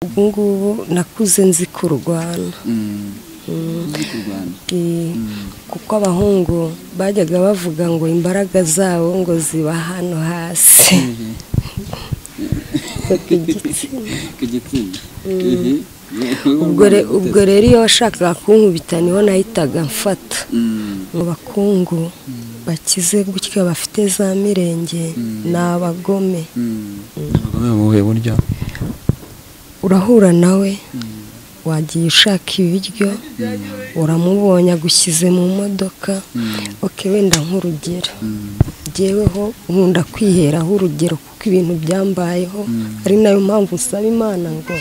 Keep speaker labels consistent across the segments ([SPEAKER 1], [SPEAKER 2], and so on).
[SPEAKER 1] ubu ngubu nakuze nzi kurwana kuko abahungu bajyaga bavuga ngo imbaraga zabo ngo ziba hano hasi
[SPEAKER 2] ku gitsina
[SPEAKER 1] ubwo rero iyo washakaga kunkubita niho nahitaga mfata mu bakungu bakize gutya bafite za mirenge ni abagome
[SPEAKER 2] abagome bamuhuye burya
[SPEAKER 1] urahura nawe wagiye ushaka ibiryo uramubonye agushyize mu modoka oke wenda nk'urugero ngeweho nkunda kwiheraho urugero kuko ibintu byambayeho ari nayo mpamvu usaba imana ngo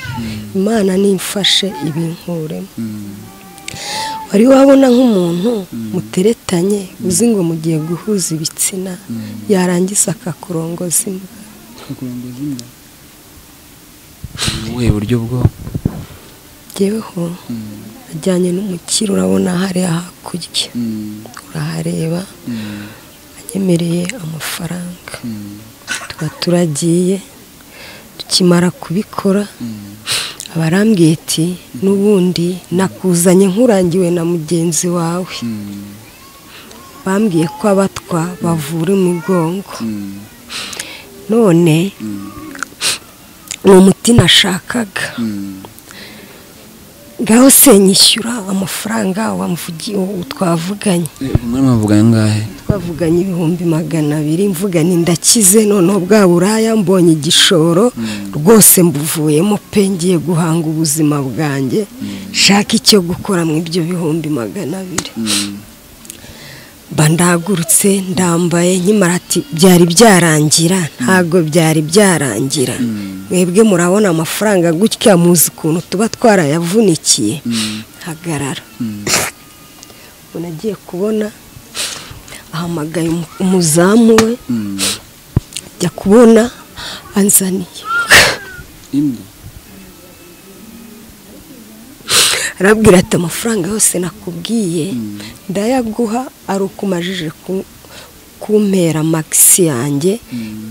[SPEAKER 1] imana nimfashe ibinkuremo wari wabona nk'umuntu muteretanye uzi ngo mugiye guhuza ibitsina yarangiza akakurongoza imbwa
[SPEAKER 2] akakuranguza inda ubuhe buryo bwo
[SPEAKER 1] ngeweho ajyanye n'umukiro urabona hariya hakurya urahareba anyemereye amafaranga tuba turagiye tukimara kubikora abarambwiye ati n'ubundi nakuzanye nkurangiwe na mugenzi wawe bambwiye ko abatwa bavura imigongo none ni umuti nashakaga ngaho se nyishyura amafaranga wamvugiye twavuganye
[SPEAKER 2] umwami bavuga angahe
[SPEAKER 1] twavuganye ibihumbi magana abiri mvuganye ndakize noneho bwa buraya mbonye igishoro rwose mbuvuyemo pe ngiye guhanga ubuzima bwanjye shaka icyo gukora mu ibyo bihumbi magana abiri mba ndagurutse ndambaye nkimara ati byari byarangira ntabwo byari byarangira mwebwe murabona amafaranga gutya muzi ukuntu tuba twarayavunikiye hagarara umuntu agiye kubona ahamagaye umuzamu we ajya kubona anzaniye
[SPEAKER 2] imbwa
[SPEAKER 1] arabwira ati amafaranga yose nakubwiye ndayaguha ari uko umajije ku- kumpera magisi yanjye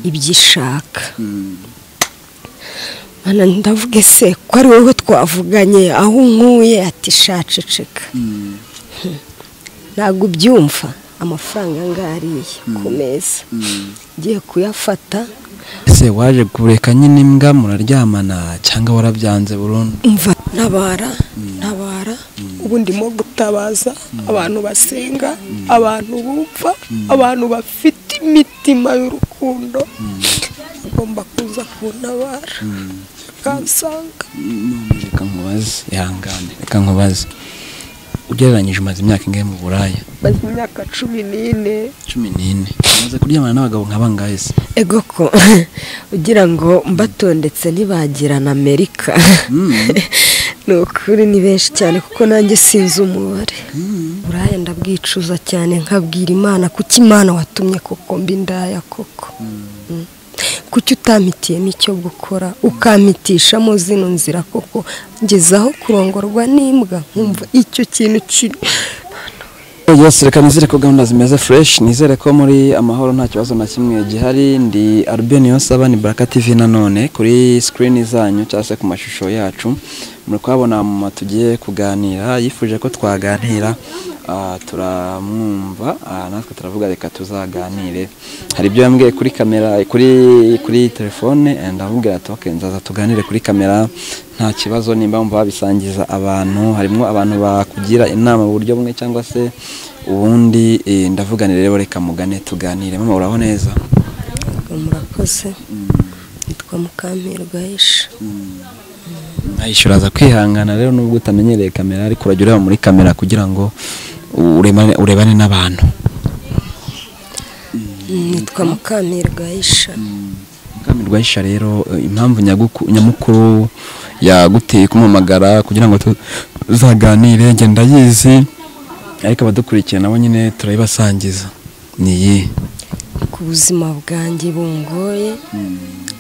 [SPEAKER 1] ibyo ishaka Mana, ndavuge se ko ari wowe twavuganye aho unkuye ati shaceceka ntabwo ubyumva amafaranga angariye ku meza ngiye kuyafata
[SPEAKER 2] ese waje kureka nyine imbwa muraryamana cyangwa warabyanze burundu
[SPEAKER 1] umva ntabara ntabara ubu ndimo gutabaza abantu basenga abantu bumva abantu bafite imitima y'urukundo agomba kuza kuntabara akansanga
[SPEAKER 2] None reka nkubaze ihangane reka nkubaze ugereranyije umaze imyaka ingahe mu buraya
[SPEAKER 1] maze imyaka cumi n'ine
[SPEAKER 2] cumi n'ine umaze kuryamana n'abagabo nk'abangahe se
[SPEAKER 1] ego ko ugira ngo mbatondetse ntibagira na amerika ni ukuri ni benshi cyane kuko nanjye sinzi umubare buraya ndabwicuza cyane nkabwira imana kuko imana watumye koko mbi ndaya koko Mm. kuki utampitiye n'icyo gukora ukampitishamo zino nzira koko ngezaho kurongorwa n'imbwa nkumva icyo kintu kiri
[SPEAKER 2] Yes, reka nizere ko gahunda zimeze fresh nizere ko muri amahoro nta kibazo na kimwe gihari ndi Albin Yosaba ni Baraka TV nanone kuri screen zanyu cyangwa se ku mashusho yacu muri kuhabona mama tugiye kuganira yifuje ko twaganira ah, turamwumva ah, natwe turavuga reka tuzaganire hari ibyo yambwiye kuri kamera kuri kuri telefone eh, ndamubwira ati okay nzaza tuganire kuri kamera nta kibazo nimba wumva wabisangiza abantu harimo abantu bakugira inama mu buryo bumwe cyangwa se ubundi eh, ndavuganire rero reka mugane tuganire mama uraho neza
[SPEAKER 1] murakoze nitwa mukampirwa yisha
[SPEAKER 2] ayishyura aza kwihangana rero nubwo utamenyereye kamera ariko urajya ureba muri kamera kugira ngo urebane, urebane n'abantu
[SPEAKER 1] nitwa mukamirwa isha
[SPEAKER 2] mukamirwa ayisha rero eh, impamvu nyaguku- nyamukuru yaguteye kumumagara kugira ngo tuzaganire njye ndayizi ariko abadukurikiye nabo nyine turayibasangiza ni iyihe
[SPEAKER 1] ku buzima bwanjye bungoye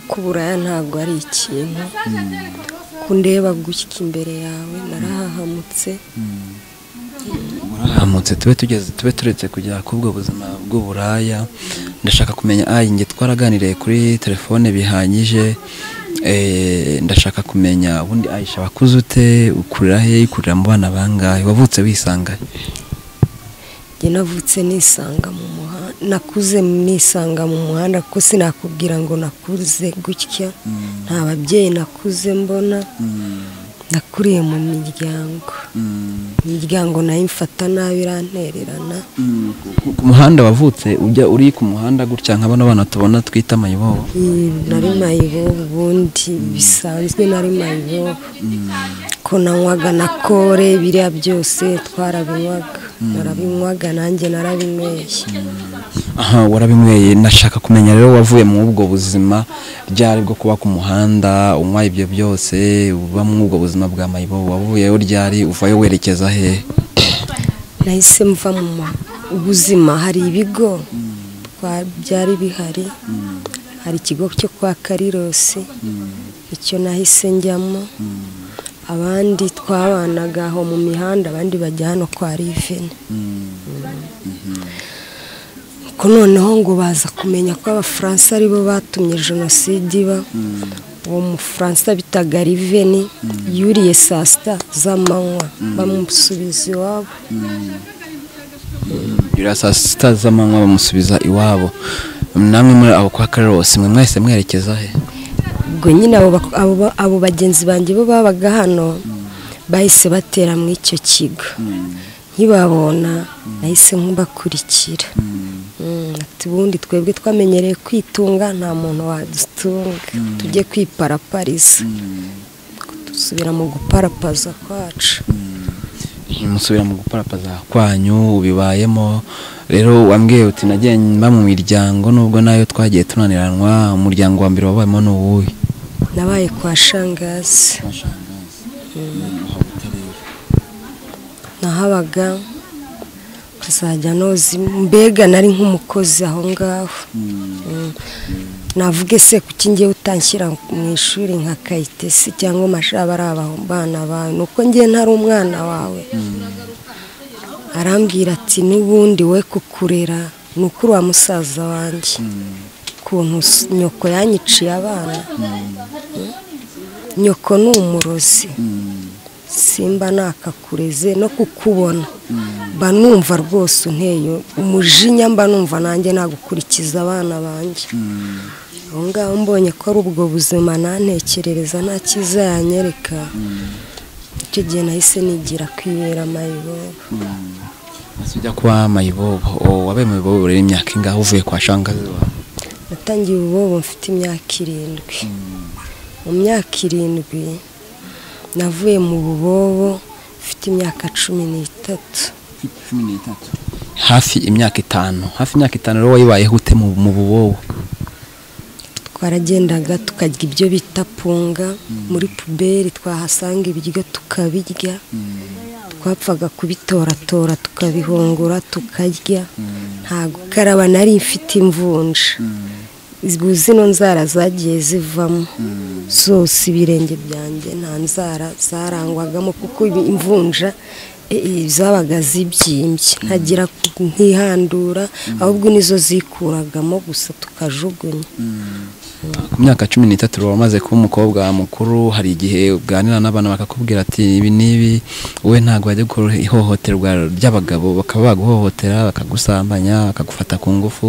[SPEAKER 1] ko buraya ntabwo ari ikintu ko ndeba gutya imbere yawe narahahamutse
[SPEAKER 2] murahamutse tube tugeze tube turetse kujya ku bwo buzima bw'uburaya ndashaka kumenya ah njye twaraganiriye kuri telefone bihagije Eh, ndashaka kumenya ubundi ayisha wakuze ute ukurira he ukurira mu bana bangahe wavutse wisangahe
[SPEAKER 1] njye navutse nisanga mu muhanda nakuze nisanga mu muhanda kuko sinakubwira ngo nakuze gutya nta babyeyi nakuze mbona nakuriye mu miryango imiryango nayo imfata nabi irantererana
[SPEAKER 2] ku muhanda wavutse ujya uri ku muhanda gutya nka bano bana tubona twita mayibobo
[SPEAKER 1] Iyi nari mayibobo ubundi bisanzwe nari mayibobo ko nanywaga na kore biriya byose twarabinywaga narabinywaga nanjye narabinyweye
[SPEAKER 2] aha warabinyweye nashaka kumenya rero wavuye muri ubwo buzima ryari bwo kuba ku muhanda unywa ibyo byose uba muri ubwo buzima bwa mayibobo wavuyeyo ryari uvayo werekeza hehe
[SPEAKER 1] nahise mva mu ma- ubuzima hari ibigo twa- byari bihari hari ikigo cyo kwa karirosi icyo nahise njyamo abandi twabanaga aho mu mihanda abandi bajya hano kwa rivene ko noneho ngo baza kumenya ko abafaransa aribo batumye jenoside iba uwo mufaransa bitaga riveni yuriye saa sita z'amanywa bamusubiza iwabo
[SPEAKER 2] biriya saa sita z'amanywa bamusubiza iwabo namwe muri abo kwa karose mwe mwese mwerekeza he
[SPEAKER 1] ubwo nyine abo bak- abo ba- abo bagenzi banjye bo babaga hano bahise batera muri icyo kigo nkibabona nahise nkubakurikira Mm, ati ubundi twebwe twamenyereye kwitunga nta muntu wadutunga tujye kwiparapariza dusubira mu guparapaza kwacu
[SPEAKER 2] musubira mu guparapaza kwanyu bibayemo rero wambwiye uti nagiye mba mu miryango nubwo nayo twagiye tunaniranwa umuryango wa mbere wabayemo ni uwuhe
[SPEAKER 1] nabaye kwa shangazi nahabaga ukazajya noza mbega nari nk'umukozi aho ngaho Mm. navuge se kuki ngiye utanshyira mu ishuri nka kayitesi cyangwa amashuri ari abana bawe ni uko ngiye ntari umwana wawe arambwira ati n'ubundi we kukurera ni ukuri wa musaza wanjye ukuntu s- nyoko yanyiciye abana nyoko ni umurozi simba nakakureze no kukubona mba numva rwose unteyo umujinya mba numva nanjye nagukurikiza abana banjye aho ngaho mbonye ko ari ubwo buzima nantekerereza nta cyiza yanyereka icyo gihe nahise nigira kwibera mayibobo
[SPEAKER 2] ujya kwa mayibobo O, wabaye mayibobo rero imyaka ingahe uvuye kwa shangazi wawe
[SPEAKER 1] natangiye ububobo mfite imyaka irindwi mu myaka irindwi navuye mu bubobo mfite imyaka cumi n'itatu
[SPEAKER 2] hafi imyaka itanu hafi imyaka itanu rero wayibayeho ute mu mu bubobo
[SPEAKER 1] twaragendaga tukarya ibyo bita punga muri puberi twahasanga ibiryo tukabirya twapfaga kubitoratora tukabihungura tukarya nta gukaraba nari mfite imvunja ubu zino nzara zagiye zivamo zose ibirenge byanjye nta nzara zarangwagamo kuko ibi- imvunja e, e, zabaga zibyimbye ntagira ku- ntihandura ahubwo nizo zikuragamo gusa tukajugunya
[SPEAKER 2] ku myaka cumi n'itatu rero wamaze kuba umukobwa mukuru hari igihe uganira n'abana bakakubwira ati ibi n'ibi wowe ntabwo wajya gukora ihohoterwa ry'abagabo bakaba baguhohotera bakagusambanya bakagufata ku ngufu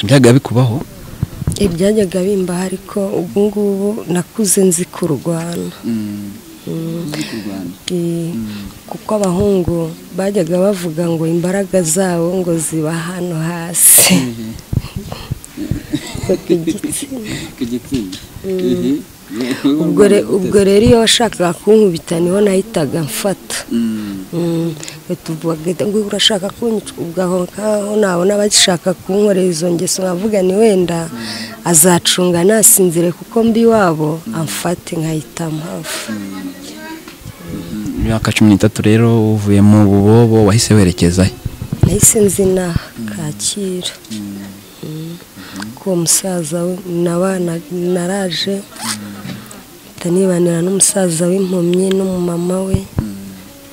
[SPEAKER 2] byaga bikubaho
[SPEAKER 1] ibyajyaga bimbaho ariko ubu ngubu nakuze nzi kurwana Eh, kuko abahungu bajyaga bavuga ngo imbaraga zabo ngo ziba hano hasi ubwo re- ubwo rero iyo washakaga kunkubita niho nahitaga mfata Mm, tuvuga ngo urashaka kunyica ubwo aho ngaho nabona bagishaka kunkorera izo ngeso nkavuga ni wenda azacunga nasinzire kuko mbi iwabo amfate nkahita mpava
[SPEAKER 2] imyaka cumi n'itatu rero uvuye mu bubobo wahise werekeza he
[SPEAKER 1] nahise nzina kacyiru kuko uwo musaza we nawe na- naraje mpita nibanira n'umusaza w'impumyi n'umumama we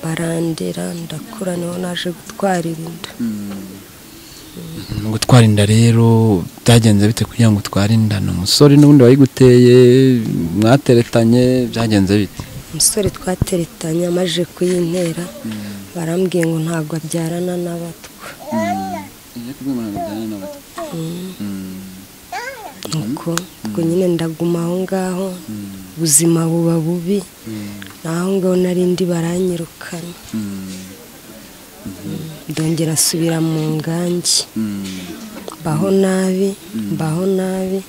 [SPEAKER 1] barandera ndakura niho naje gutwarira inda
[SPEAKER 2] gutwara inda rero byagenze bite kugira ngo utware inda ni umusore n'ubundi wayiguteye mwateretanye byagenze bite
[SPEAKER 1] umusore twateretanye amaje kuyintera barambwiye ngo ntabwo abyarana n'abatwa nuko ubwo nyine ndaguma aho ngaho ubuzima buba bubi naho ngaho narindi baranyirukana ndongera asubira mu ngangi mbaho nabi mbaho nabi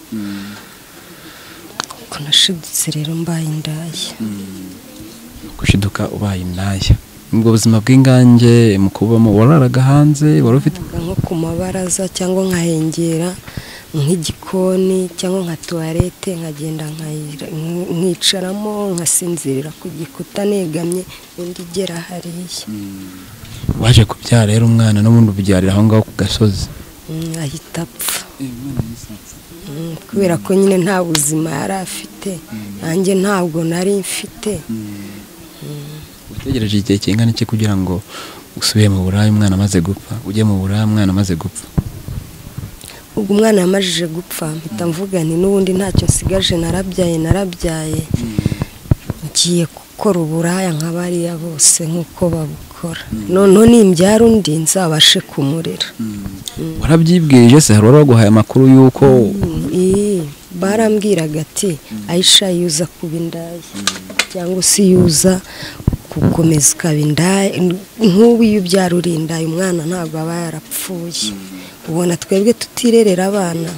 [SPEAKER 1] ko nashidutse rero mbaye indaya
[SPEAKER 2] gushiduka ubaye indaya ubwo buzima bw'ingange mu kubamo wararaga hanze wari ufite
[SPEAKER 1] nko ku mabaraza cyangwa nkahengera nk'igikoni cyangwa nka tuwarete nkagenda nkayira- nkicaramo nkasinzirira ku gikuta negamye undi igera hariya
[SPEAKER 2] waje kubyara rero umwana n'ubundi ubyarira aho ngaho ku gasozi
[SPEAKER 1] Mm, ahita apfa Mm, kubera ko nyine nta buzima yari afite nanjye ntabwo nari mfite
[SPEAKER 2] utegereje igihe kingana iki kugira ngo usubire mu buraya umwana amaze gupfa ujye mu buraya umwana amaze gupfa
[SPEAKER 1] ubwo umwana yamajije gupfa mpita mvuga nti n'ubundi ntacyo nsigaje narabyaye narabyaye ngiye gukora uburaya nka bariya bose nk'uko babukora noneho nimbyara undi nzabashe kumurera
[SPEAKER 2] warabyibwirije se hari uwaguhaye amakuru y'uko
[SPEAKER 1] Ii, barambwiraga ati ayisha yuza kuba indaya cyangwa se yuza gukomeza ukaba indaya nk'ubu iyo ubyara uri indaya umwana ntabwo aba yarapfuye ubona twebwe tutirerera abana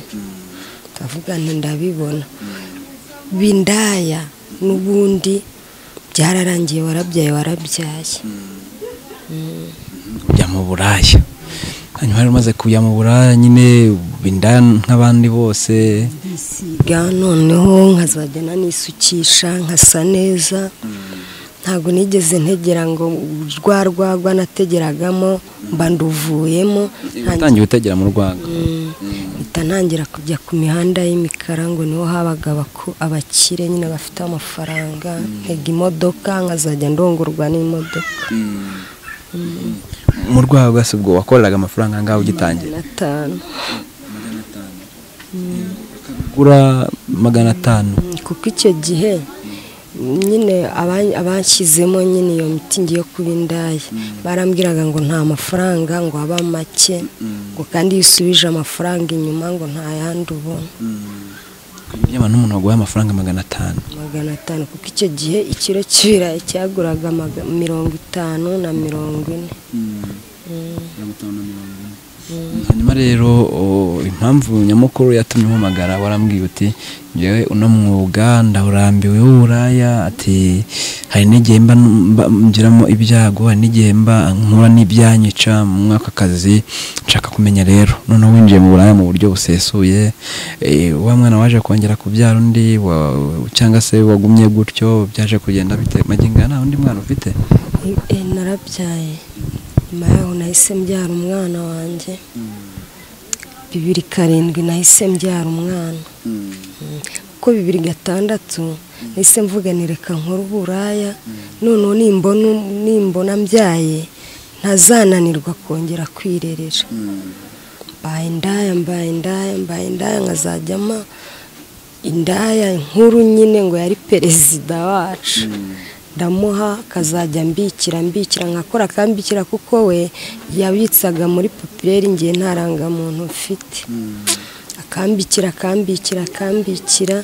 [SPEAKER 1] ndavuga nti ndabibona bindaya n'ubundi byararangiye warabyaye warabyaye
[SPEAKER 2] ujya mu buraya hanyuma rero umaze kujya mu buraya nyine uba indaya nk'abandi bose
[SPEAKER 1] ndisiga noneho nkazajya nanisukisha nkasa neza ntabwo nigeze ntegera ngo rwa rwagwa nategeragamo mba nduvuyemo
[SPEAKER 2] utangiye utegera mu rwanda
[SPEAKER 1] Mm, mpita ntangira kujya ku mihanda y'imikara ngo niho habaga abaku- abakire nyine bafite amafaranga ntega imodoka nkazajya ndongorwa n'imodoka
[SPEAKER 2] mu rwagwa si ubwo wakoreraga amafaranga angahe ugitangira
[SPEAKER 1] na tanu
[SPEAKER 2] ugura magana atanu
[SPEAKER 1] kuko icyo gihe nyine aba- abashyizemo nyine iyo miti ngiye kuba indaya barambwiraga ngo nta mafaranga ngo aba make ngo kandi iyo usubije amafaranga inyuma ngo nta yandi ubona
[SPEAKER 2] niba n'umuntu waguhaye amafaranga magana atanu
[SPEAKER 1] magana atanu kuko icyo gihe ikiro cy'ibirayi cyaguraga maga- mirongo itanu na mirongo ine
[SPEAKER 2] hanyuma rero o, impamvu nyamukuru yatumye umpamagara warambwiye uti njyewe uno mwuga ndawurambiwe w'uburaya ati hari n'igihe mba mba- ngiramo ibyago hari n'igihe mba nkura n'ibyanyica mu mwaka akazi nshaka kumenya rero noneho winjiye mu buraya mu buryo busesuye eh, wa mwana waje kongera kubyara undi wa- cyangwa se wagumye gutyo byaje kugenda bite maginga nta undi mwana ufite
[SPEAKER 1] E, narabyaye nyuma yaho nahise mbyara umwana wanjye bibiri karindwi nahise mbyara umwana Mm. kuko bibiri gatandatu nahise mvuga nti reka nkore uburaya noneho nimbona nimbona mbyaye ntazananirwa kongera kwirerera mbaye indaya mbaye indaya mbaye indaya nkazajyama indaya nkuru nyine ngo yari perezida wacu ndamuha akazajya mbikira mbikira nkakora akambikira kuko we yabitsaga muri popireri ngiye nta rangamuntu mfite akambikira akambikira akambikira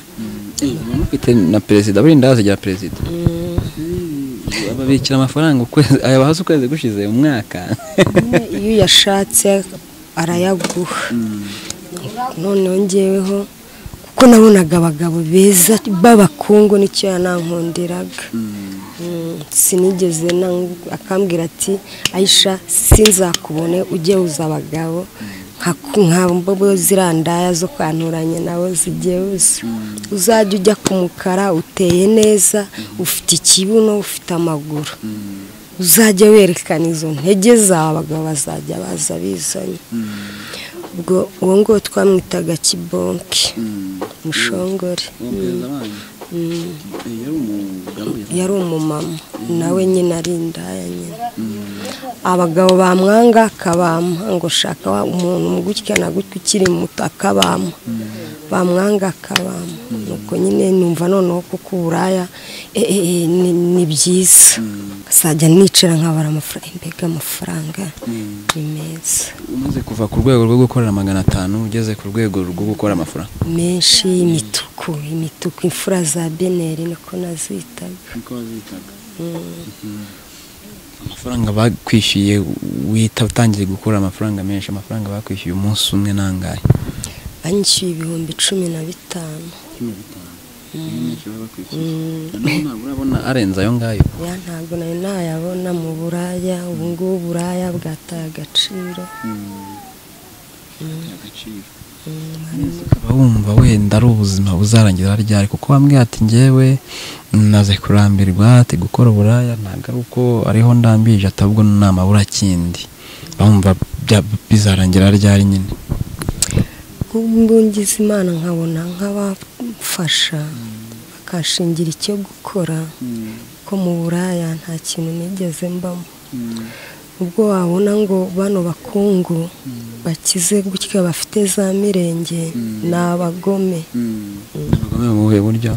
[SPEAKER 2] ufite na perezida buri ndazi rya perezida babikira amafaranga ukwezi aya bahasi ukwezi gushize umwaka
[SPEAKER 1] nyine iyo uyashatse arayaguha noneho ngeweho kuko nabonaga abagabo beza b'abakungu nicyo yanankundiraga Mm, sinigeze na- akambwira ati ayisha sinzakubone ujye uza abagabo nka- nka mbobo ziriya ndaya zo kwanturanye nawe zijye uza uzajya ujya ku mukara uteye neza ufite ikibuno ufite amaguru uzajya werekana izo ntege zawe abagabo bazajya baza bizanye ubwo uwo nguwo twamwitaga kibonke mushongore
[SPEAKER 2] yari umugabo yari
[SPEAKER 1] yari umumama nawe nyine ari indaya nyine abagabo bamwanga akabampa ngo shaka wa- umuntu gutya na gutya ukiri muto akabampa bamwanga akabampa nuko nyine numva noneho kuko uburaya eh, eh, eh, ni ni byiza nkazajya nicara nkabara amafaranga mbega amafaranga ni meza
[SPEAKER 2] umaze kuva ku rwego rwo gukorera magana atanu ugeze ku rwego rwo gukora amafaranga
[SPEAKER 1] menshi imituku imituku imfura za beneri niko nazitaga
[SPEAKER 2] niko wazitaga amafaranga bakwishyuye wita utangiye gukora amafaranga menshi amafaranga bakwishyuye umunsi umwe nangahe
[SPEAKER 1] banyishyuye ibihumbi cumi na bitanu
[SPEAKER 2] cumi na bitanu menshi baba bakwishyuye noneho ntabwo urabona arenze ayo ngayo
[SPEAKER 1] ya ntabwo nayo nayabona mu buraya ubu ngubu uburaya bwataye agaciro
[SPEAKER 2] agaciro ukaba wumva wenda ari ubuzima buzarangira ryari kuko bamwe ati ngewe naze kurambirwa ati gukora uburaya ntabwo ari uko ariho ndambirije atabwo namabura kindi bamva bya- bizarangira ryari nyine
[SPEAKER 1] nk'ubungize imana nkabona nk'abafasha bakashingira icyo gukora ko mu buraya nta kintu nigeze mbamo ubwo wabona ngo bano bakungu bakize gutya bafite za mirenge ni abagome
[SPEAKER 2] abagome mu buhe buryo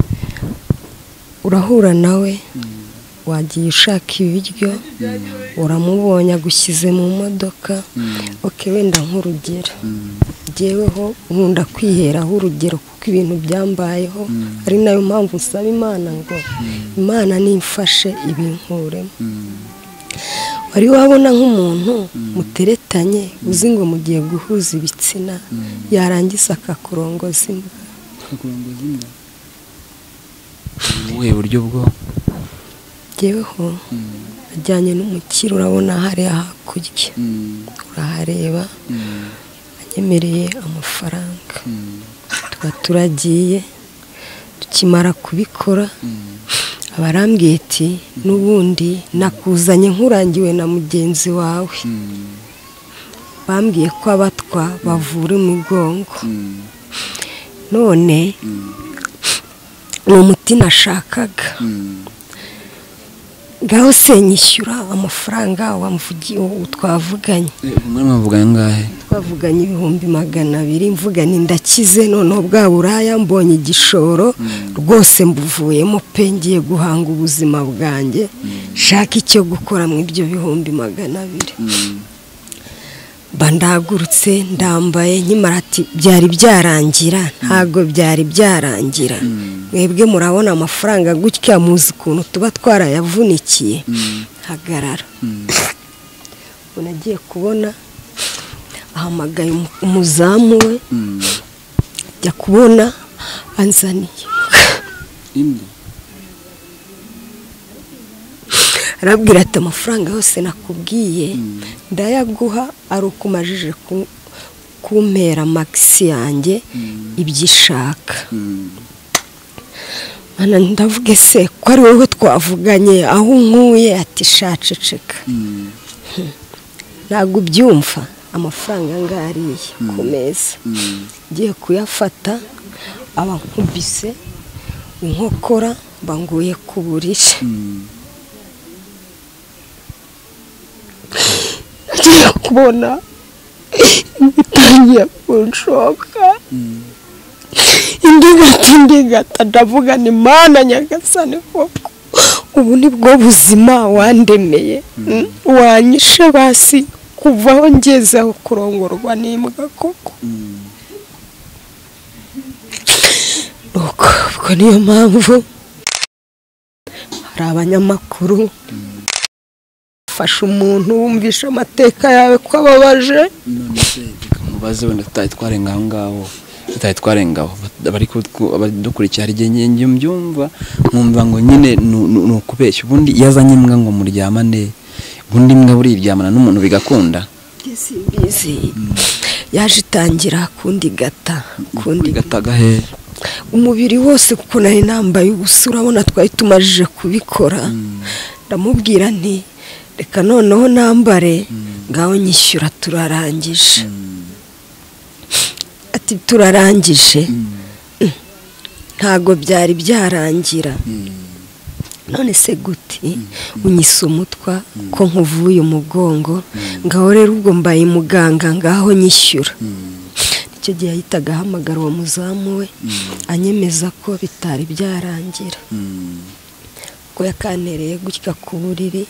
[SPEAKER 1] urahura nawe wagiye ushaka ibiryo uramubonye agushyize mu modoka oke wenda nk'urugero jyeweho nkunda kwiheraho urugero kuko ibintu byambayeho ari nayo mpamvu nsaba imana ngo imana nimfashe ibinkuremo wari wabona nk'umuntu muteretanye uzi ngo mugiye guhuza ibitsina yarangiza akakurongoza imbwa
[SPEAKER 2] mu buhe buryo bwo
[SPEAKER 1] jyeweho ajyanye n'umukiro urabona hariya hakurya urahareba anyemereye amafaranga tuba turagiye tukimara kubikora aba arambwiye ati n'ubundi nakuzanye nkurangiwe na mugenzi wawe bambwiye ko abatwa bavura imigongo none ni umuti nashakaga ngaho se nyishyura amafaranga wamvugi- twavuganye
[SPEAKER 2] umwe muvugana angahe
[SPEAKER 1] twavuganye ibihumbi magana abiri mvuganye ndakize noneho bwa buraya mbonye igishoro rwose mbuvuyemo pe ngiye guhanga ubuzima bwanjye shaka icyo gukora mu ibyo bihumbi magana abiri mba ndagurutse ndambaye nkimara ati byari byarangira ntabwo byari byarangira mwebwe murabona amafaranga gutya muzi ukuntu tuba twarayavunikiye hagarara ubu nagiye kubona ahamagaye umu- umuzamu we ajya kubona anzaniye
[SPEAKER 2] indi
[SPEAKER 1] arabwira ati amafaranga yose nakubwiye ndayaguha ari uko umajije ku- kumpera magisi yanjye ibyo ishaka Mana, ndavuga ese ko ari wowe twavuganye aho unkuye ati shaceceka ntabwo ubyumva amafaranga angaya ariye ku meza ngiye kuyafata aba nkubise inkokora banguye ku buriri ngiye kubona bitangiye kunshoka indigata indigata ndavuga ni mana nyagasani koko ubu ni bwo buzima wandemeye wanyishe basi kuva aho ngezeho kurongorwa n'imbwa koko nuko ubwo niyo mpamvu hari abanyamakuru fasha umuntu wumvisha amateka yawe ko ababaje
[SPEAKER 2] none se reka mubaze wenda tutari twarenga aho ngaho tutari twarenga aho abari ku- abadukurikira hari igihe njye- njye mbyumva nkumva ngo nyine nu- nu- ni ukubeshya ubundi iyo azanye imbwa ngo muryamane ubundi imbwa buriryamana n'umuntu bigakunda
[SPEAKER 1] simbizi yaje itangira kundi gata kundi
[SPEAKER 2] bigataga he
[SPEAKER 1] umubiri wose kuko nari nambaye ubusa urabona twari tumajije kubikora ndamubwira nti reka noneho nambare ngaho nyishyura turarangije ati turarangije ntago byari byarangira none se guti unyise umutwa ko nkuvuye umugongo ngaho rero ubwo mbaye muganga ngaho nyishyura icyo gihe yahitaga ahamagara uwo muzamu we anyemeza ko bitari byarangira ko yakanereye gutya ku buriri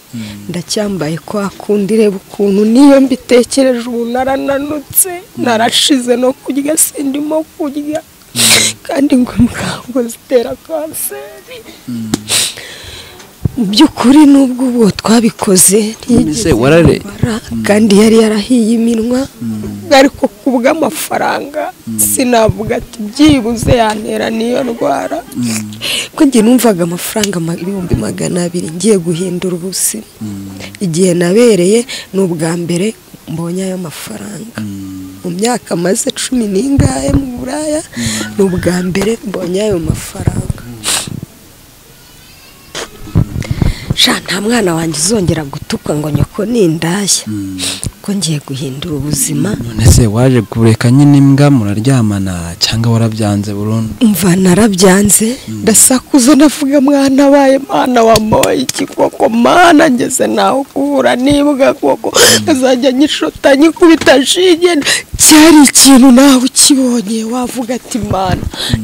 [SPEAKER 1] ndacyambaye kwa kundi reba ukuntu niyo mbitekereje ubu narananutse narashize no kurya sindimo kurya kandi ngo mubwo zitera kanseri mu by'ukuri n'ubwo ubwo twabikoze
[SPEAKER 2] Mbese warare-
[SPEAKER 1] ubara, kandi yari yarahiye iminwa ariko ku bw'amafaranga sinavuga ati byibuze yantera n'iyo ndwara ko njye numvaga amafaranga ma- ibihumbi magana abiri ngiye guhindura ubuzima igihe nabereye ni ubwa mbere mbonye ayo mafaranga mu myaka maze cumi n'ingahe mu buraya ni ubwa mbere mbonye ayo mafaranga sha nta mwana wanjye uzongera gutukwa ngo nyoko n'indaya ko ngiye guhindura ubuzima
[SPEAKER 2] none se waje kureka nyine imbwa muraryamana cyangwa warabyanze burundu
[SPEAKER 1] mva narabyanze ndasakuza ndavuga mwana waye mana wamoye ikikoko mana ngeze naho guhura n'imbwa koko azajya nyishota nyikubita shinge cyari ikintu nawe ukibonye wavuga ati mana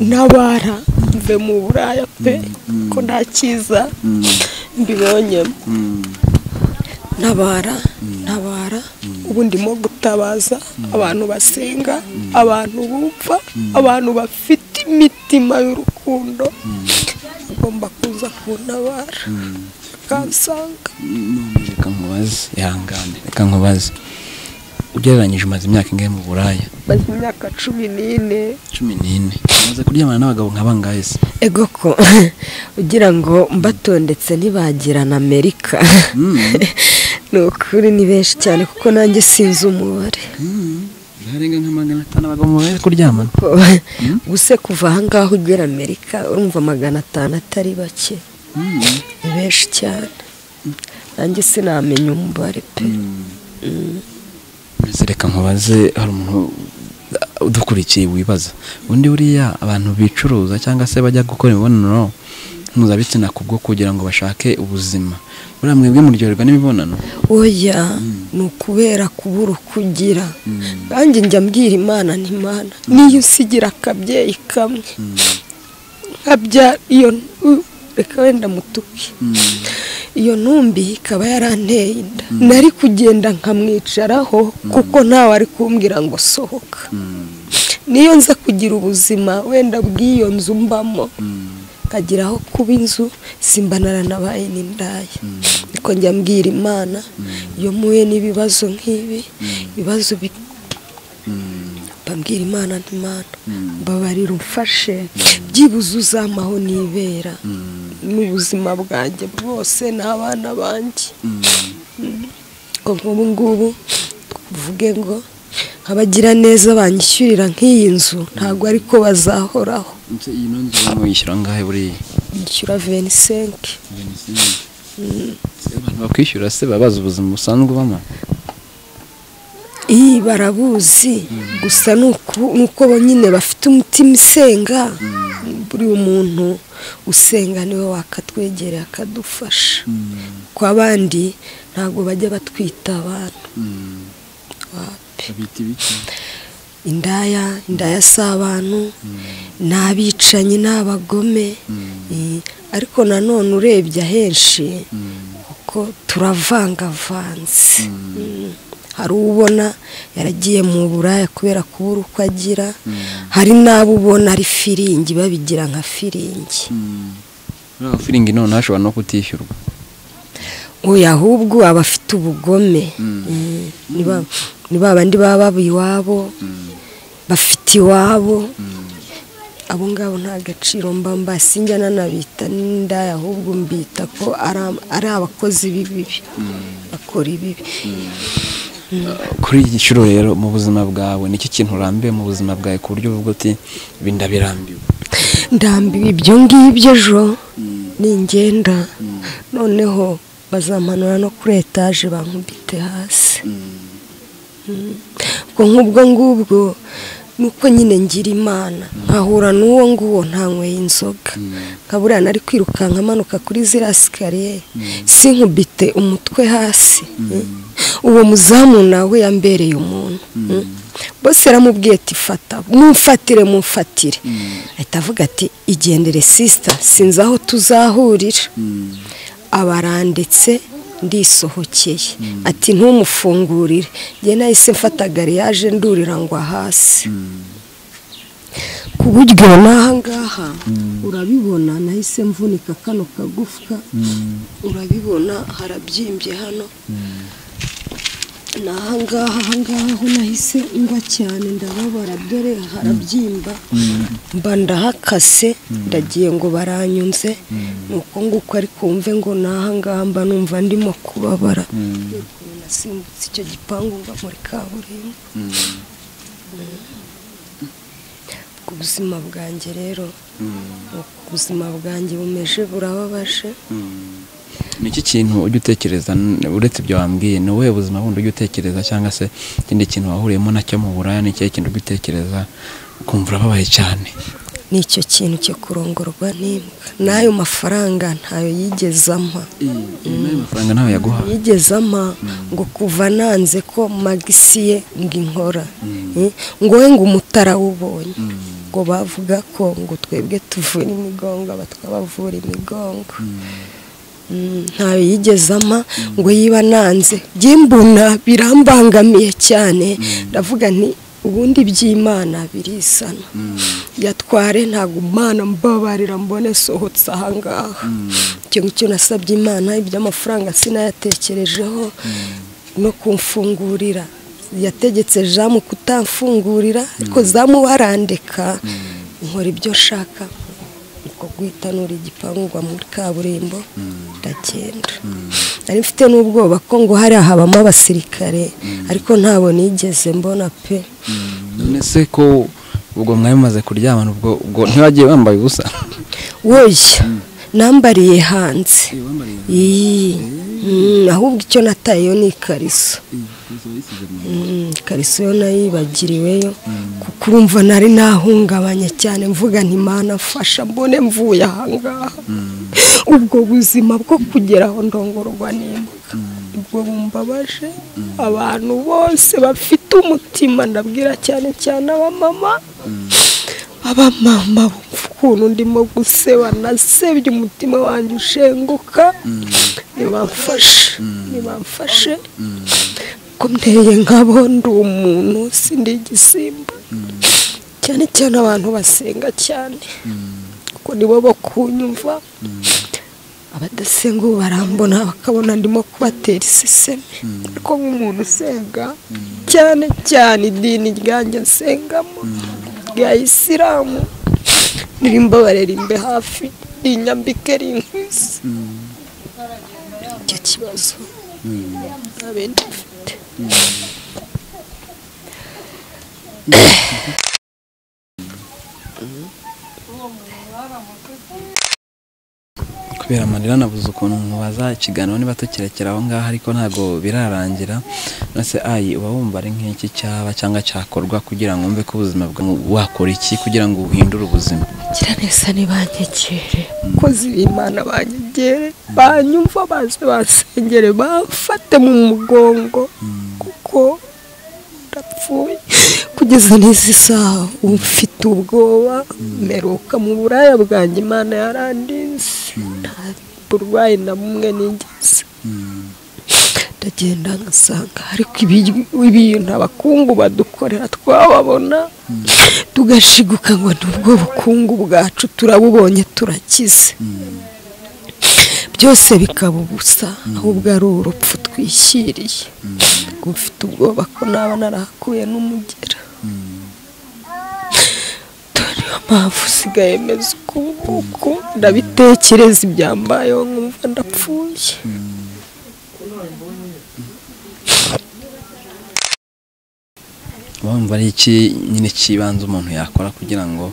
[SPEAKER 1] nabara mve mu buraya pe ko nta cyiza mbibonyemo ntabara ntabara ubu ndimo gutabaza abantu basenga abantu bumva abantu bafite imitima y'urukundo agomba kuza kuntabara akansanga
[SPEAKER 2] None reka nkubaze ihangane reka nkubaze ugereranyije umaze imyaka ingahe mu buraya
[SPEAKER 1] maze imyaka cumi n'ine
[SPEAKER 2] cumi n'ine umaze kuryamana n'abagabo nk'abangahe se
[SPEAKER 1] ego ko ugira ngo mbatondetse ntibagira na amerika ni ukuri ni benshi cyane kuko nanjye sinzi umubare
[SPEAKER 2] harenga nka magana atanu abagabo mubaye kuryamana
[SPEAKER 1] ko gusa kuva ahangaha ugera amerika urumva magana atanu atari bake ni benshi cyane nanjye sinamenya umubare pe
[SPEAKER 2] mbese reka nkubaze hari umuntu udukurikiye wibaza undi buriya abantu bicuruza cyangwa se bajya gukora imibonano mpuzabitsina ku bwo kugira ngo bashake ubuzima buriya mwebwe muryoherwa n'imibonano
[SPEAKER 1] oya ni ukubera kubura ukugira nanjye njya mbwira imana ntimana niyo usigira akabyeyi kamwe nkabyara iyo u- reka wenda mutuke iyo ntumbi ikaba yaranteye inda nari kugenda nkamwicaraho kuko ntawe ari kumbwira ngo sohoka niyo nza kugira ubuzima wenda bw'iyo nzu mbamo nkagira aho kuba inzu simba naranabaye n'indaya niko njya mbwira imana iyo muhuye n'ibibazo nk'ibi ibibazo bi- bambwira imana ntimana mbabarira umfashe byibuze uzamaho nibera n'ubuzima bwanjye bwose n'abana banjye ngo nk'ubu ngubu tuvuge ngo abagira neza banyishyurira nk'iyi nzu ntabwo ariko bazahoraho
[SPEAKER 2] ndetse iyi nzu urimo yishyura angahe buriya
[SPEAKER 1] yishyura venisenke
[SPEAKER 2] Se abantu bakwishyura se baba bazi ubuzima busanzwe ubamo
[SPEAKER 1] iyi barabuzi gusa ni uku- ni uko nyine bafite umutima usenga buri umuntu usenga niwe wakatwegereye akadufasha ku abandi ntabwo bajya batwita abantu wapi
[SPEAKER 2] babita ibiki
[SPEAKER 1] indaya indaya si abantu ni abicanyi ni abagome Eh, ariko nanone urebye ahenshi kuko turavangavanze Mm. hari uwo ubona yaragiye mu buraya kubera kubura uko agira hari n'abo ubona ari firingi babigira nka firingi
[SPEAKER 2] buriya amafiringi none ashobora no kutishyurwa
[SPEAKER 1] uyu ahubwo aba afite ubugome Mm. Ni ba- ni ba bandi baba baba iwabo bafite iwabo abo ngabo nta gaciro mba mba sinjya nanabita n'indaya ahubwo mbita ko ari am- ari abakozi b'ibibi bakora ibibi
[SPEAKER 2] kuri iki giciro rero mu buzima bwawe nicyo kintu urambiwe mu buzima bwawe ku buryo uvuga uti ibi ndabirambiwe
[SPEAKER 1] ndambiwe ibyo ngibyo ejo ningenda noneho bazamanura no kuri etaje bankubite hasi ubwo nk'ubwo ngubwo ni uko nyine ngira imana nkahura n'uwo nguwo ntanyweye inzoga nkaburiya nari kwirukanka amanuka kuri ziriya sikariyeri sinkubite umutwe hasi uwo muzamu nawe yambereye umuntu bose yaramubwiye ati fata mumfatire mumfatire ahita avuga ati igendere sisita sinzi aho tuzahurira abarandetse ndisohokeye ati ntumufungurire njye nahise mfata gariyaje ndurira ngo hasi ku buryo n'aha ngaha urabibona nahise mvunika kano kagufwa urabibona harabyimbye hano ni ahangaha ahangaha ho nahise ngwa cyane ndababara dore harabyimba mba ndahakase ndagiye ngo baranyunze ni uko nguko ariko wumve ngo ni ahangaha mba numva ndimo kubabara nasimbutse icyo gipangu mba muri kaburimbo ku buzima bwanjye rero ubuzima bwanjye bumeje burababaje
[SPEAKER 2] ni iki kintu ujya utekereza uretse ibyo wambwiye ni ubuhe buzima bundi ujya utekereza cyangwa se ikindi kintu wahuriyemo nacyo mu buraya ni ikihe kintu ujya utekereza ukumva urababaye cyane
[SPEAKER 1] ni icyo kintu cyo kurongorwa n'imbwa n'ayo mafaranga ntayo yigeze ampa
[SPEAKER 2] n'ayo mafaranga ntawe yaguha
[SPEAKER 1] yigeze ampa ngo kuva nanze ko magisiye ngo inkora ngo we ngo umutarawubonye ngo bavuga ko ngo twebwe tuvura imigongo abatwa bavura imigongo ntayo yigeze ama ngo yiba nanze by'imbuna birambangamiye cyane ndavuga nti ubundi by'imana birisana yatware ntabwo umwana mbabarira mbone sohotse ahangaha icyo ngicyo nasabye imana iby'amafaranga sinayatekerejeho no kumfungurira yategetse jamu kutamfungurira ariko zamu barandeka nkora ibyo nshaka uko guhitanura igipangu ngo muri kaburimbo ndagenda nari mfite n'ubwoba ko ngo hari habamo abasirikare ariko ntabwo nigeze mbona pe
[SPEAKER 2] none se ko ubwo mwari mumaze kuryamana ubwo ubwo ntiwagiye wambaye ubusa
[SPEAKER 1] woya nambariye hanze iyi ahubwo icyo natayeyo ni ikariso ikariso yo nayibagiriweyo kuko urumva nari nahungabanye cyane mvuga ntimana mfasha mbone mvuye ahangaha ubwo buzima bwo kugeraho ndongorwa n'imbwa ubwo bumbabaje abantu bose bafite umutima ndabwira cyane cyane abamama abamama bumva ukuntu ndimo guseba nasebye umutima wanjye ushenguka ntibamfashe ntibamfashe ko nteye nkabo ndi umuntu sindi igisimba cyane cyane abantu basenga cyane kuko nibo bo kunyumva abadasenga ubu barambona bakabona ndimo kubatera iseseme ariko nk'umuntu usenga cyane cyane idini ryanjye nsengamo rya isilamu ndirimba barerimbe hafi rinyambike rinkwiza icyo kibazo ntabindi mfite
[SPEAKER 2] kubera amarira nabuze ukuntu mubaza ikiganiro niba tukirekera aho ngaho ariko ntabwo birarangira nose ayi uba wumva ari nk'iki cyaba cyangwa cyakorwa kugira ngo wumve ko ubuzima bwawe wakora iki kugira ngo uhindure ubuzima
[SPEAKER 1] gira neza ntibanyegere abakozi b'imana banyegere banyumva baze basengere bafate mu mugongo kuko ndapfuye kugeza n'izi saha uba ufite ubwoba meruka mu buraya bwanjye imana yarandinze nta burwayi na bumwe nigeze ndagenda ngasanga ariko ibintu abakungu badukorera twababona tugashiguka ngo ni ubwo bukungu bwacu turabubonye turakize byose bikaba ubusa ahubwo ari urupfu twishyiriye ngo mfite ubwoba ko naba narahakuye n'umugera niyo mpamvu usigaye meze ukunguku ndabitekereza ibyambayeho nkumva ndapfuye
[SPEAKER 2] uba wumva ari iki nyine cy'ibanze umuntu yakora kugira ngo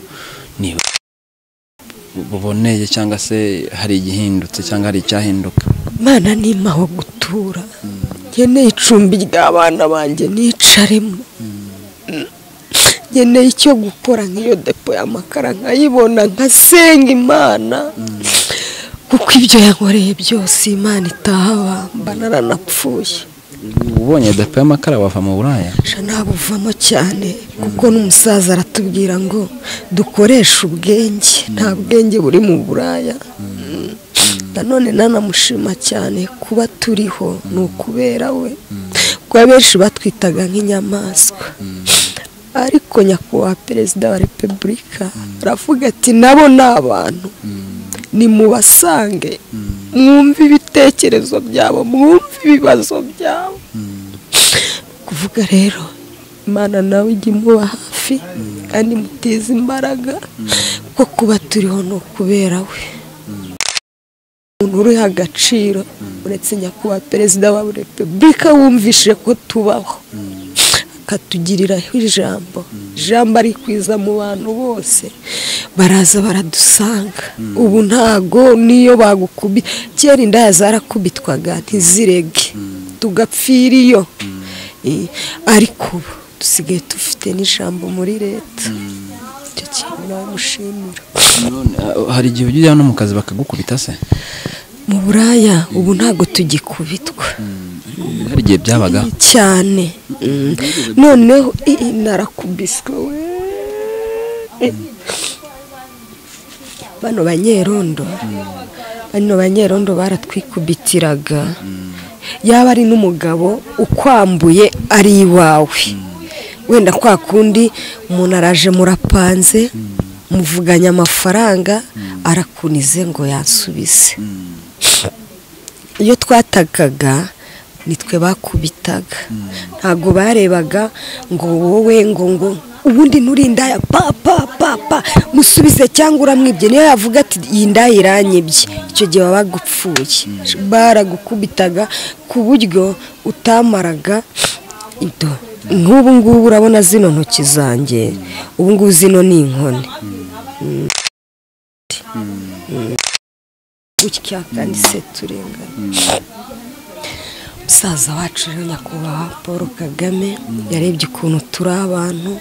[SPEAKER 2] niba buboneye cyangwa se hari igihindutse cyangwa hari icyahinduka
[SPEAKER 1] imana nimpa aho gutura nkeneye icumbi ry'abana banjye nicaremo nkeneye icyo gukora nk'iyo depo y'amakara nkayibona nkasenga imana kuko ibyo yankoreye byose imana itahaba mba naranapfuye
[SPEAKER 2] ubonye depo y'amakara wava mu buraya
[SPEAKER 1] sha ntabuvamo cyane kuko n'umusaza aratubwira ngo dukoreshe ubwenge nta bwenge buri mu buraya nanone nanamushima cyane kuba turiho ni ukubera we kuko benshi batwitaga nk'inyamaswa ariko nyakubahwa perezida wa repubulika aravuga ati nabo ni abantu nimubasange mwumve ibitekerezo byabo mwumve ibibazo byabo kuvuga rero imana nawe ijya imuba hafi kandi imuteza imbaraga kuko kuba turiho ni ukubera we umuntu uriha agaciro uretse nyakubahwa perezida wa repubulika wumvise ko tubaho akatugiriraho ijambo ijambo arikwiza mu bantu bose baraza baradusanga ubu ntago niyo bagukubita kera indaya zarakubitwaga ntizirege tugapfira iyo Eh, ariko ubu dusigaye dufite n'ijambo muri leta icyo kintu namushimira
[SPEAKER 2] None, ah, hari igihe ujya no mu kazi bakagukubita se
[SPEAKER 1] mu buraya ubu ntago tugikubitwa
[SPEAKER 2] hari igihe byabaga
[SPEAKER 1] cyane noneho iyi narakubiswe we Eh. bano banyerondo bano banyerondo baratwikubitiraga yaba ari n'umugabo ukwambuye ari iwawe wenda kwa kundi umuntu araje murapanze muvuganye amafaranga arakunize ngo yansubize iyo twatakaga nitwe bakubitaga ntabwo barebaga ngo wowe ngo ngo ubundi nturindaya pa pa pa pa musubize cyangwa uramwibye niyo yavuga ati iyi ndaya iranyibye icyo gihe baba bagupfuye baragukubitaga ku buryo utamaraga ido nk'ubu ngubu urabona zino ntoki zanjye ubu ngubu zino ni inkoni gutya kandi se turengana umusaza wacu rero nyakubahwa paul kagame yarebye ukuntu turi abantu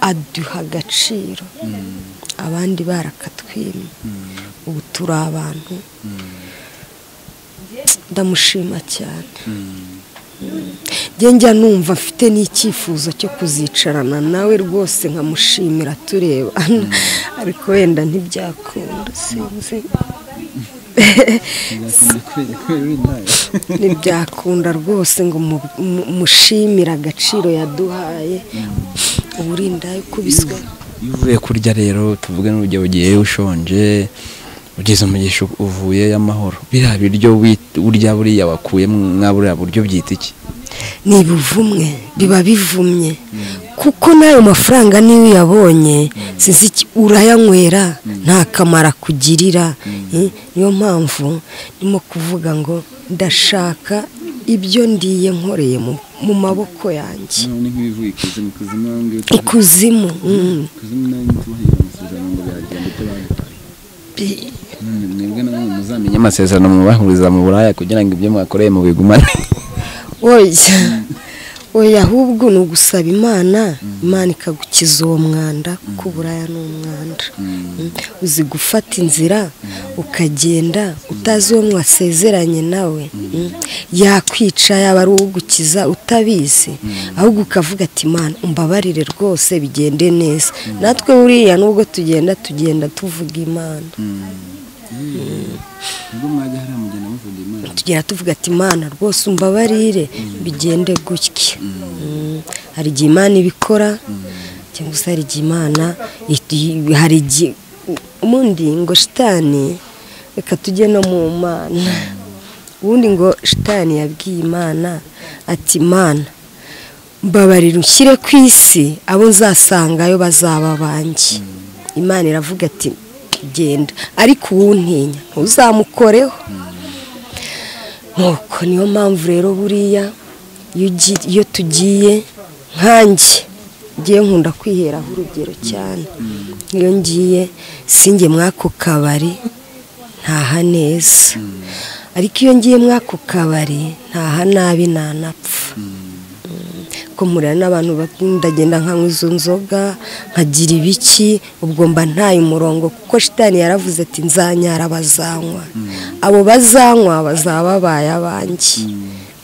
[SPEAKER 1] aduha agaciro abandi barakatwimye ubu turi abantu ndamushima cyane njye njya numva afite n'icyifuzo cyo kuzicarana nawe rwose nkamushimira turebana ariko wenda ntibyakunda sinzi ntibyakunda rwose ngo mu- mu- mushimire agaciro yaduhaye uburinda kubiswe
[SPEAKER 2] iyo uvuye kurya rero tuvuge n'urugero ugiye ushonje ugeze mu gihe ushu- uvuyeyo amahoro biriya biryo wi- urya buriya wakuye mwa buriya buryo byita iki
[SPEAKER 1] ni buvumwe biba bivumye kuko n'ayo mafaranga niyo uyabonye sinzi iki urayanywera nta kamaro akugirira Eh, niyo mpamvu ndimo kuvuga ngo ndashaka ibyo ndiye nkoreye mu- mu maboko yanjye
[SPEAKER 3] ni nk'ibivuye ikuzimu ikuzimu aho ngaho
[SPEAKER 1] ikuzimu
[SPEAKER 3] ikuzimu nayo
[SPEAKER 1] mm.
[SPEAKER 3] ntitubahiriza amasezerano ngo biragenda ibyo baduhaye
[SPEAKER 1] Bi-
[SPEAKER 3] None mwebwe namwe muzamenye
[SPEAKER 2] amasezerano mubahuriza mu buraya kugira ngo ibyo mwakoreye mubigumane
[SPEAKER 1] oya oya ahubwo ni ugusaba imana imana ikagukiza uwo mwanda kuko uburaya ni umwanda Mm. uzi gufata inzira ukagenda utazi uwo mwasezeranye nawe Mm. yakwica yaba ari ugukiza utabizi ahubwo ukavuga ati imana umbabarire rwose bigende neza natwe buriya nubwo tugenda tugenda tuvuga imana
[SPEAKER 3] ubwo mwajya hariya mugenda muvuga imana
[SPEAKER 1] tugera tuvuga ati imana rwose umbabarire bigende gutya Mm. hari igihe imana ibikora cyangwa se hari igihe imana iti- hari igihe ubundi ngo shitani reka tujye no mu mana ubundi ngo shitani yabwiye imana ati imana mbabarira ushyire ku isi abo nzasangayo bazaba banjye imana iravuga ati genda ariko uwuntinya ntuzamukoreho nuko niyo mpamvu rero buriya iyo ugi- iyo tugiye nkanjye ngiye nkunda kwiheraho urugero cyane iyo ngiye singe mw'ako kabari ntaha neza ariko iyo ngiye mw'ako kabari ntaha nabi ntanapfa kuko mpurira n'abantu bati ndagenda nkanywa izo nzoga nkagira ibiki ubwo mba ntaye umurongo kuko shitani yaravuze ati nzanyara bazanywa abo bazanywa bazaba babaye abanjye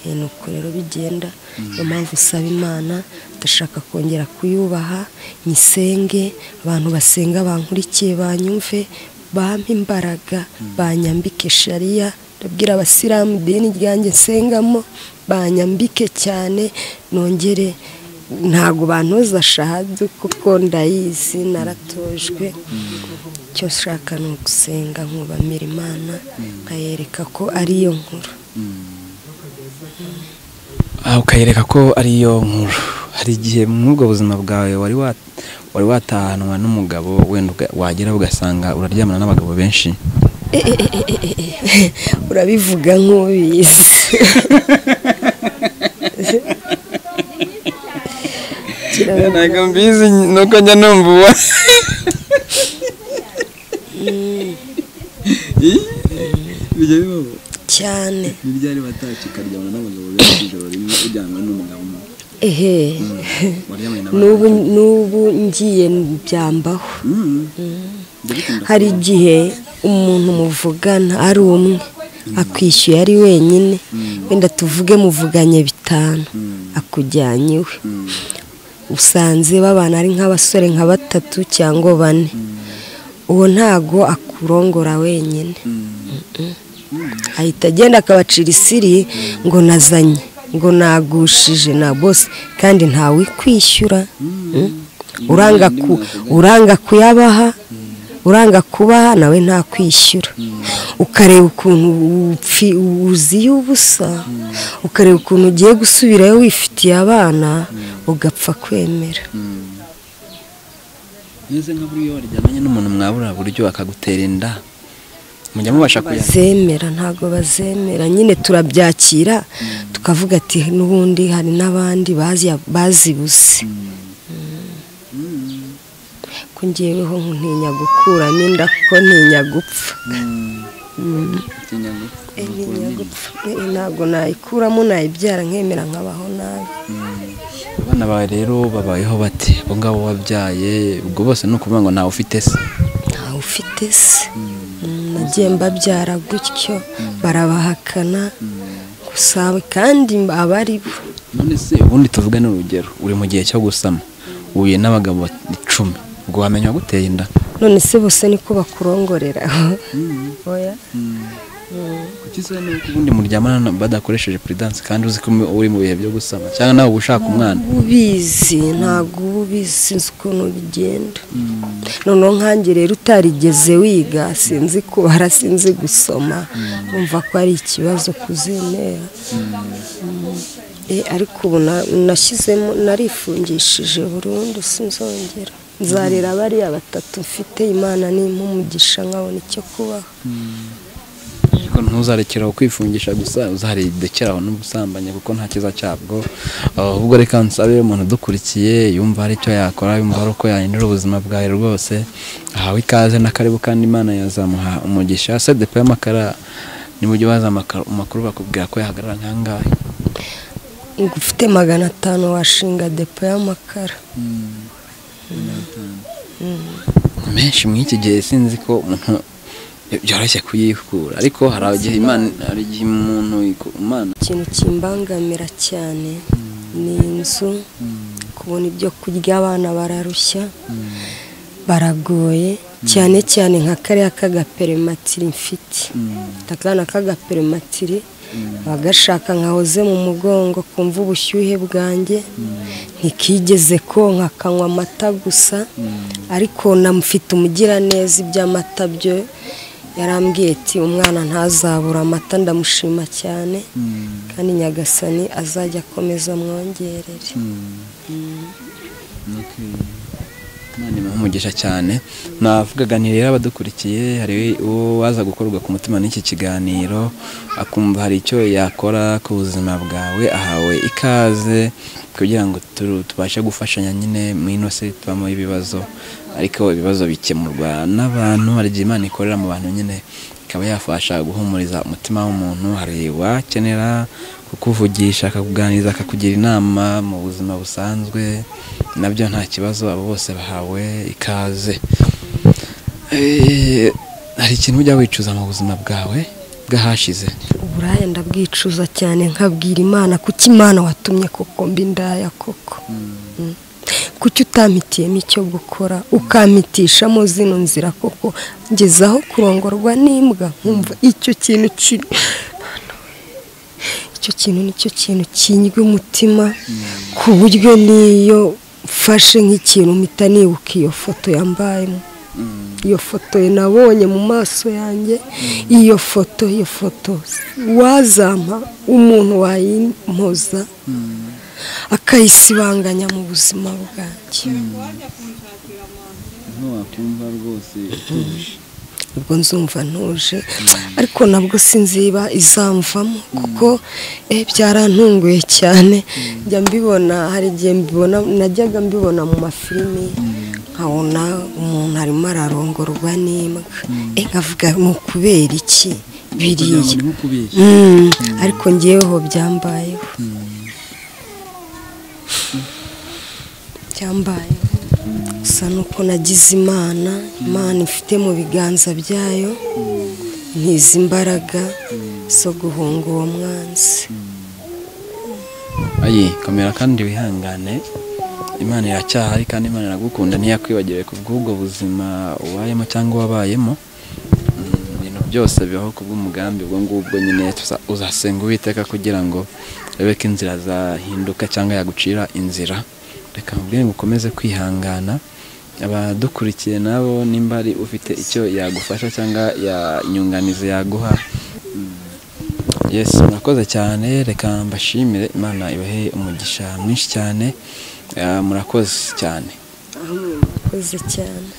[SPEAKER 1] Eh, ni uko rero bigenda niyo mpamvu usaba imana ndashaka kongera kuyubaha nyisenge abantu basenga bankurikiye banyumve bampa imbaraga banyambike shariya ndabwira abasilamu idini ryanjye nsengamo banyambike cyane nongere ntabwo bantoza shahadu kuko ndayizi naratojwe icyo nshaka ni ugusenga nkubamira imana nkayereka ko ariyo nkuru
[SPEAKER 2] Ah, ukayereka ko ariyo nkuru hari igihe mw'ubwo buzima bwawe wari wa- wari watahanwa n'umugabo wenda uga- wagera ugasanga uraryamana n'abagabo benshi
[SPEAKER 1] urabivuga nk'ubizi
[SPEAKER 2] ntabwo mbizi nuko njya numva uwa
[SPEAKER 3] bijya bibaho
[SPEAKER 1] cyane
[SPEAKER 3] ntibyari batashye ukaryamana n'abagabo benshi ijoro rimwe ujyanwe n'umugabo umwe
[SPEAKER 1] ehe
[SPEAKER 3] waryamanye
[SPEAKER 1] n'ubu
[SPEAKER 3] n'abandi
[SPEAKER 1] n'ubu ngiye byambaho
[SPEAKER 3] Mm. Ndabikunda
[SPEAKER 1] hari igihe umuntu muvugana ari umwe akwishyuye ari wenyine wenda tuvuge muvuganye bitanu akujyanye iwe usanze babana ari nk'abasore nka batatu cyangwa bane uwo ntago akurongora wenyine ahita agenda akabacira isiri ngo nazanye ngo nagushije na bose kandi ntawikwishyura uranga ku uranga kuyabaha uranga kubaha nawe nta kwishyura ukareba ukuntu upfi- uziye ubusa ukareba ukuntu ugiye gusubirayo wifitiye abana ugapfa kwemera
[SPEAKER 2] meze nka buriya waryamanye n'umuntu mwabura buryo akagutera inda mujya mubasha kuya
[SPEAKER 1] bazemera ntabwo bazemera nyine turabyakira tukavuga ati n'ubundi hari n'abandi bazi- bazibuze ko ngeweho ntinya gukuramo inda kuko ntinya gupfa
[SPEAKER 3] ikinyago
[SPEAKER 1] Eh, ntinya gupfa Eh, ntabwo nayikuramo nayibyara nkemera nkabaho nabi
[SPEAKER 2] abana bawe rero babayeho bate abo ngabo wabyaye ubwo bose ni ukuvuga ngo ntawe ufite se
[SPEAKER 1] ntawe ufite se Mm, nagiye mbabyara gutyo barabahakana gusa kandi aba ari bo
[SPEAKER 2] none se ubundi tuvugane urugero uri mu gihe cyo gusama uhuye n'abagabo icumi ubwo wamenya waguteye inda
[SPEAKER 1] none se bose niko bakurongorera oya
[SPEAKER 2] kuki se nuko ubundi muryamana na- badakoresheje puridanse kandi uzi ko uri mu bihe byo gusama cyangwa nawe uba ushaka umwana
[SPEAKER 1] uba ubizi ntabwo uba ubizi sinzi ukuntu bigenda noneho nkange rero utarigeze wiga sinzi kubara sinzi gusoma wumva ko ari ikibazo kuzemera Eh, ariko ubu na- nashyizemo narifungishije burundu sinzongera nzarera bariya batatu mfite imana nimpa umugisha nkabona icyo kubaho
[SPEAKER 2] ariko ntuzarekeraho kwifungisha gusa uzarekeraho n'ubusambanyi kuko nta cyiza cyabwo ahubwo reka nsabe umuntu udukurikiye yumva hari icyo yakora yumva hari uko yahindura ubuzima bwawe rwose ahawe ikaze n'akaribu kandi imana yazamuha umugisha se depo y'amakara nimujya baza amaka- amakuru bakubwira ko yahagarara nk'angahe
[SPEAKER 1] ngo ufite magana atanu washinga depo y'amakara
[SPEAKER 2] menshi muri iki gihe sinzi ko umuntu byoroshye kuyikura ariko hari igihe imana hari igihe umuntu iku- imana
[SPEAKER 1] ikintu kimbangamira cyane ni inzu kubona ibyo kurya abana bararushya baragoye cyane cyane nka kariya k'agaperimatiri mfite mfite akana k'agaperimatiri aba gashaka nkahoze mu mugongo kumva ubushyuhe bwanjye ntikigeze konka akanywa amata gusa ariko namufite umugiraneza iby'amata byo yarambwiye ati umwana ntazabura amata ndamushima cyane kandi nyagasani azajya akomeza amwongerere
[SPEAKER 2] Imana imuhe umugisha cyane navugaga ni rero abadukurikiye hari uwo waza gukorwa ku mutima n'iki kiganiro akumva hari icyo yakora ku buzima bwawe ahawe ikaze kugira ngo tu- tubashe gufashanya nyine mu ino si tubamo ibibazo ariko ibibazo bikemurwa n'abantu hari igihe imana ikorera mu bantu nyine ikaba yafasha guhumuriza umutima w'umuntu hari uwakenera kukuvugisha akakuganiriza akakugira inama mu buzima busanzwe nabyo nta kibazo abo bose bahawe ikaze Eh, hari ikintu ujya wicuza mu buzima bwawe bw'ahashize
[SPEAKER 1] uburaya ndabwicuza cyane nkabwira imana kuki imana watumye koko mbi ndaya koko Mm. kuki utampitiyemo icyo gukora ukampitishamo zino nzira koko ngezaho kurongorwa n'imbwa nkumva icyo kintu kiri icyo kintu nicyo kintu kinywa umutima ku buryo n'iyo mfashe nk'ikintu mpita nibuka iyo foto yambayemo iyo foto nabonye mu maso yanjye iyo foto iyo foto wazampa umuntu wayimpoza akayisibanganya mu buzima bwanjye
[SPEAKER 3] ntiwakumva rwose utuje
[SPEAKER 1] ubwo nzumva ntuje ariko nabwo sinziba izamvamo kuko eh, byarantunguye cyane njya mbibona hari igihe mbibona najyaga mbibona mu mafilimi nkabona umuntu arimo ararongorwa n'imbwa Eh, nkavuga ni ukubera iki biriya
[SPEAKER 2] nko kubeshya
[SPEAKER 1] Mm, ariko ngeweho byambayeho byambayeho gusa nuko nagize imana imana ifite mu biganza byayo ntizi imbaraga zo guhunga uwo mwanzi
[SPEAKER 2] ayi komera kandi wihangane imana iracyahari kandi imana iragukunda ntiyakwibagire ku bw'ubwo buzima ubayemo cyangwa wabayemo Mm, ibintu byose bibaho ku bw'umugambi ubwo ngubwo nyine tuza- uzasenga uwiteka kugira ngo urebe ko inzira zahinduka cyangwa yagucira inzira reka mubwire ngo ukomeze kwihangana abadukurikiye nabo nimba ari ufite icyo yagufasha cyangwa yanyunganizi yaguha yes murakoze cyane reka mbashimire imana ibahe umugisha mwinshi cyane Ah, murakoze cyane
[SPEAKER 1] aho mwakoze cyane